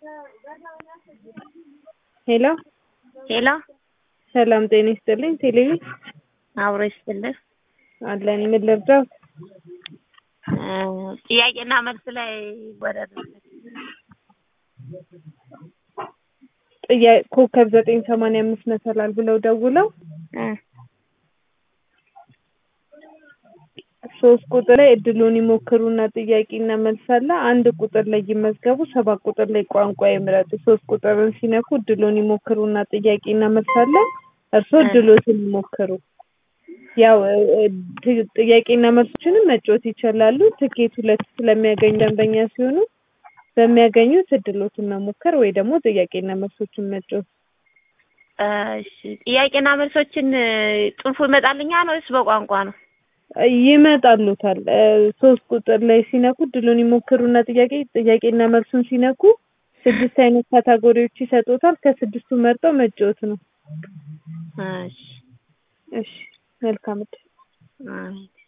ሄሎ ሄሎ ሰላም ጤና ይስጥልኝ። ቴሌቪ አብሮ ይስጥልህ። አለን ምን ልርዳው? ጥያቄና መልስ ላይ ወረድ ጥያቄ ኮከብ ዘጠኝ ሰማንያ አምስት መሰላል ብለው ደውለው ሶስት ቁጥር ላይ እድሉን ይሞክሩና ጥያቄና መልስ አለ። አንድ ቁጥር ላይ ይመዝገቡ፣ ሰባት ቁጥር ላይ ቋንቋ ይምረጡ። ሶስት ቁጥርን ሲነኩ እድሉን ይሞክሩና ጥያቄና መልስ አለ። እርስዎ እድሎትን ይሞክሩ። ያው ጥ- ጥያቄና መልሶችንም መጫወት ይችላሉ። ትኬት ሁለት ስለሚያገኙ ደንበኛ ሲሆኑ በሚያገኙት እድሎትን መሞከር ወይ ደግሞ ጥያቄና መልሶችን መጫወት። እሺ ጥያቄና መልሶችን ጽሁፉ ይመጣልኛል ወይስ በቋንቋ ነው? ይመጣሉታል። ሶስት ቁጥር ላይ ሲነኩ እድሉን ይሞክሩና ጥያቄ ጥያቄና መልሱን ሲነኩ ስድስት አይነት ካታጎሪዎች ይሰጡታል። ከስድስቱ መርጠው መጫወት ነው። እሺ እሺ መልካም እድል። አሜን።